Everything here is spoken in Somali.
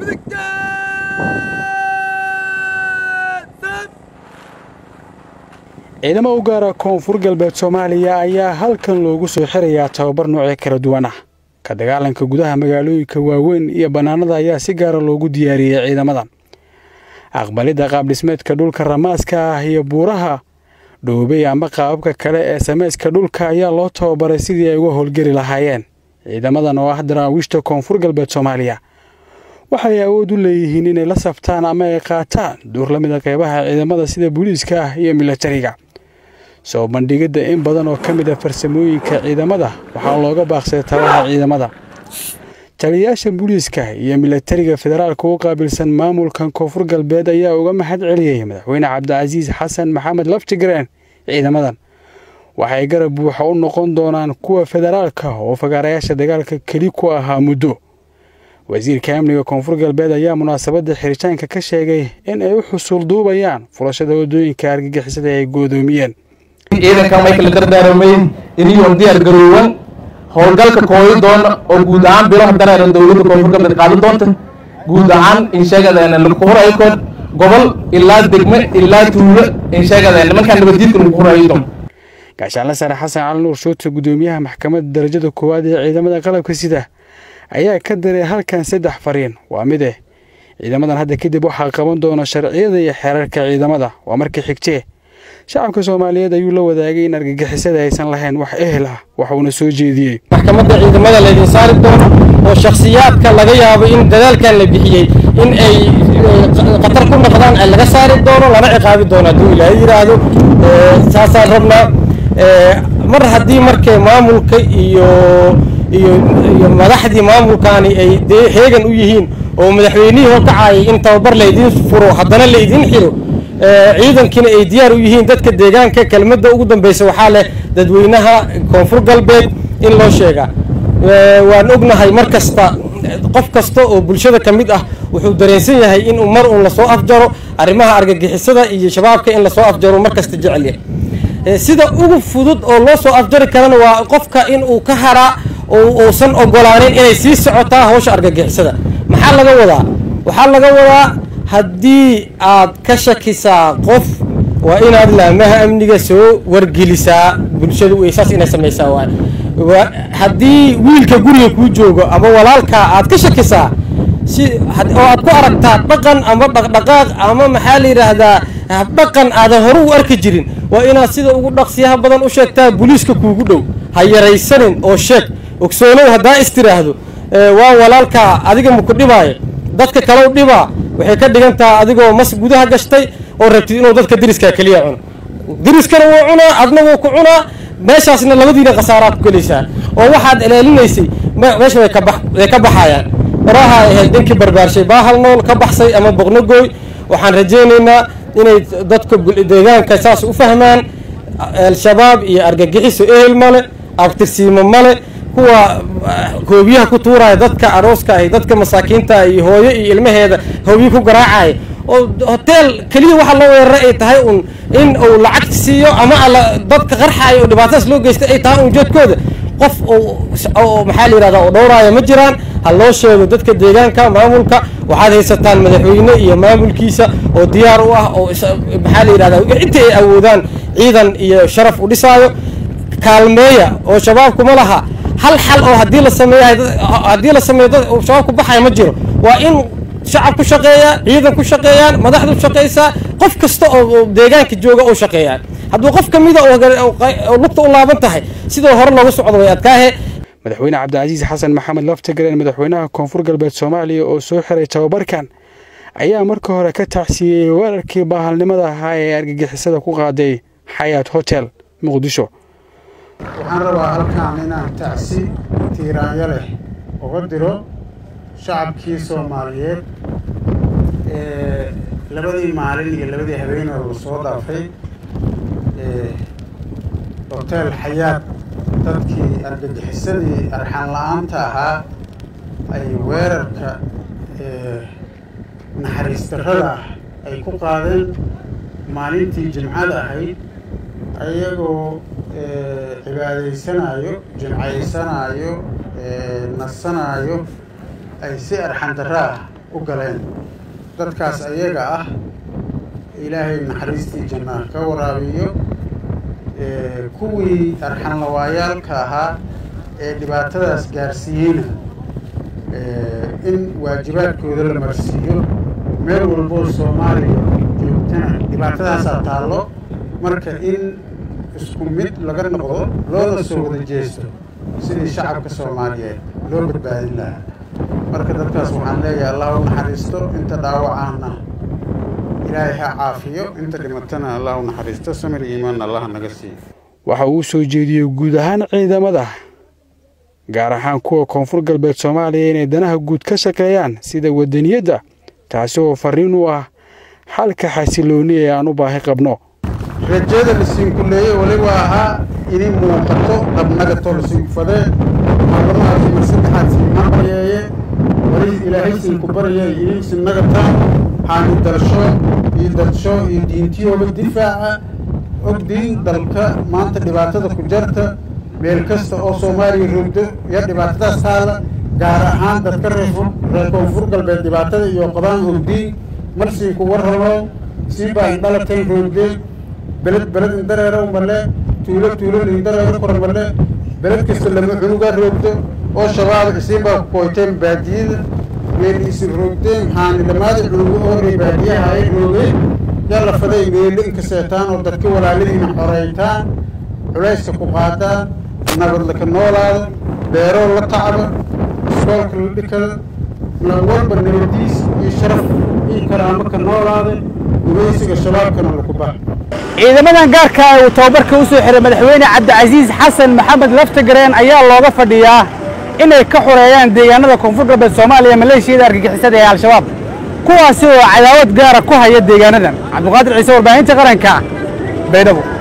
ciidamo u gaara koonfur galbeed soomaaliya ayaa halkan loogu soo xirayaa tababar noocyo kala duwan ah ka dagaalanka gudaha magaalooyinka waaweyn iyo bannaanada ayaa si gaara loogu diyaariyey ciidamadan aqbalidda qaabdhismeedka dhulka ramaaska ah iyo buuraha dhoobey ama qaababka kale ee samayska dhulka ayaa loo tababaray sidii ay uga howlgeli lahaayeen ciidamadan oo ah daraawiishta koonfur galbeed soomaaliya waxay awood u leeyihiin inay la saftaan ama ay qaataan duur la mida qeybaha ciidamada sida booliiska ah iyo milatariga soo bandhigidda in badan oo ka mid a farsamooyinka ciidamada waxaa looga baaqsaday tabaha ciidamada taliyayaasha booliiska iyo milatariga federaalka u qaabilsan maamulkan koonfur galbeed ayaa uga mahad celiyey madaxweyne cabdicasiis xasan maxamed laftigreen ciidamadan waxay garab buuxa u noqon doonaan kuwa federaalka oo fagaarayaasha dagaalka keli ku ahaa muddo wasiirka amniga koonfur galbeed ayaa munaasabadda xiritaanka ka sheegay in ay u xusuul duubayaan furashada waddooyinka argagixisada ay goodoomiyeen ciidankan way kala dardaaramayn iniyoon diyaar garoowan howlgalka kooyi doona oo guud ahaan bilo haddana dowladda koonfur galbeed qaadan doonta guud ahaan insheegadeena lagu huraykoon gobol ilaa degme ilaa tuulo insheegadeena nimankaan nabaddiidka lagu hurayo doon gaashaanle sare xasan cali nuur shoota guddoomiyaha maxkamadda darajada koowaad ee ciidamada qalabka sida ayaa ka daray halkan saddex fariin waa mid eh ciidamadan hadda kadib waxaa qaban doona sharciyada iyo xeerarka ciidamada waa markii xigtee shacabka soomaaliyeed ayuu la wadaagay in argagixisada aysan lahayn wax ehel ah waxuuna soo jeediyey maxkamadda ciidamada laydin saari doono oo shakhsiyaadka laga yaabo in dadaalkan la bixiyey in ay khatar ku noqdaan laga saari doono lana ciqaabi doono hadduu ilaahay yidhaahdo saasaan rabnaa mar haddii markay maamulka iyo iyo iyo madaxdii maamulkaani ay dee heegan u yihiin oo madaxweynihii horkacayay in tababar laydin furo haddana laydin xiro ciidankiina ay diyaar u yihiin dadka deegaanka kelmadda ugu dambeysa waxaa leh dadweynaha koonfur galbeed in loo sheegaa waan ognahay mar kasta qof kasta oo bulshada ka mid ah wuxuu dareensan yahay in mar uun lasoo afjaro arrimaha argagixisada iyo shabaabka in lasoo afjaro mar kasta jecel yahay sida ugu fudud oo loo soo afjari karana waa qofka in uu ka haraa oo uusan ogolaanin inay sii socotaa hawsha argagixisada maxaa laga wadaa waxaa laga wadaa haddii aad ka shakisaa qof waa inaad laamaha amniga soo wargelisaa bulshadu saas inay samaysaa waay haddii wiilka guriga kuu joogo ama walaalkaa aad ka shakisaa si oo aad ku aragtaa dhaqan ama dhaqdhaqaaq ama maxaa la yidhaahdaa dhaqan aadan hore u arki jirin waa inaad sida ugu dhaqsiyaha badan u sheegtaa booliiska kuugu dhow ha yaraysanin oo sheeg ogsoonow haddaa istiraahdo waa walaalkaa adiga maku dhibaayo dadka kalow dhibaa waxay ka dhigan taha adigoo mas gudaha gashtay oo rabtid inuu dadka diriskaa keliya cuno diriskana wuu cunaa adna wuu ku cunaa meeshaasna labadiina khasaaraad ku gelaysaa oo waxaad ilaalinaysay meesha way ka baxayaan horaha ahayd ninkii barbaarshay baahal nool ka baxsay ama boqnogooy waxaan rajaynaynaa inay dadka deegaanka saas u fahmaan al-shabaab iyo argagixiso ehel male abtirsiimo male kuwa hoobiyaha ku tuuraya dadka arooska ah dadka masaakiinta iyo hooyo iyo ilmaheeda hoobiye ku garaacaya oo hoteel keliya waxa loo weeraray ay tahay un in uu lacag siiyo ama dadka qarxayo oo dhibaatadaas loo geystay ay tahay un jeedkooda qof oo maxaa la yidhahda oo dhowraaya ma jiraan ha loo sheego dadka deegaanka maamulka waxaad haysataan madaxweyne iyo maamulkiisa oo diyaar u ah oo maxaa la yidhahda inta ay awoodaan ciidan iyo sharaf u dhisaayo kaalmeeya oo shabaabku ma laha hal xal oo haddii la sameeyo haddii la sameeyo dad shabaabku baxaya ma jiro waa in shacab ku shaqeeya ciidan ku shaqeeyaan madaxdu shaqeysaa qof kasta oo deegaanka jooga oo shaqeeyaan hadduu qof ka mida oo lugta u laaban tahay sidoo hore loogu socdo way adkaahe madaxweyne cabdicasiis xasan maxamed laftigreen madaxweynaha koonfur galbeed soomaaliya oo soo xiray tababarkan ayaa marka hore ka tacsiiyey weerarkii baahalnimada ahaa ee argagixisada ku qaaday xayaat hotel muqdisho waxaan rabaa halkaan inaan tacsi tiiraanyo leh uga diro shacabkii soomaaliyeed ee labadii maalin iyo labadii habeen oo lasoo dhaafay hotel xayaad dadkii argagixisadii arxan la-aanta ahaa ay weerarka naxariis darrada ah ay ku qaadeen maalintii jimcada ahayd ayagoo cibaadaysanayo jimcaysanayo nasanaayo ay si arxan darro ah u galeen dadkaas ayaga ah ilaahay naxariistii janna ka waraabiyo kuwii arxanlawaayaalka ahaa ee dhibaatadaas gaarsiiyeyna in waajibaadkooda la marsiiyo meel walboo soomaaliya joogtana dhibaatadaasaa taallo marka in isku mid laga noqdo loona soo wada jeesto sidii shacabka soomaaliyeed loo badbaadin lahaa marka dadkaas waxaan leeyahay allah u naxariisto inta dhaawacaana ilaahay ha caafiyo inta dhimatana allah u naxariisto samir iimaan allah naga siiyo waxa uu soo jeediyey guud ahaan ciidamada gaar ahaan kuwa koonfur galbeed soomaaliya inay danaha guud ka shaqeeyaan sida wadaniyadda taasi oo farriin u ah xalka xasiloonni ee aan u baahi qabno rajada lasiinkuleeye weliba ahaa inay muuqato dhabnagatoo lasiinkufadee maalamahaasi mar saddexaad siinaa baryeeye weli ilaahay siinku baryay inay sinagataan xaani dalsho iyo dadsho iyo diintiyooba difaaca ogdiin dalka maanta dhibaatada ku jarta meel kasta oo soomaaliya roogdo iyo dhibaatadaas taala gaar ahaan dadka reer koonfur galbeed dhibaatada iyo qabaan ogdiin marsiinku warramo sii baan dhalateen roogdeen beled beled indareero male tuulo tuulo indareero kor male beled kasta lama cunugaa roogdo oo shabaab isiin baa ku kooyteen baadiyada meel isin roogdeen maxaani lamaada cunugo oo ree baadiyaha ay roogeen yaa la faday meelo inkaseetaan oo dadka walaaladiina xoreytaan culayska ku qaadaan nabad laka noolaado beeroo la tacba iskoolka la dhikada walba nabadiis iyo sharaf iyo karaamo ka noolaada gumaysiga shabaabkana laku bax ciidamadan gaarka ah uu tababarka u soo xiray madaxweyne cabdicasiis xasan maxamed laftagareen ayaa looga fadhiyaa inay ka xoreeyaan deegaanada koonfur galbeed soomaaliya maleeshiyada argagixisada ee al-shabaab kuwaasi oo cadaawad gaara ku haya deegaanadan cabdiqaadir ciise warbaahinta qaranka baydhabo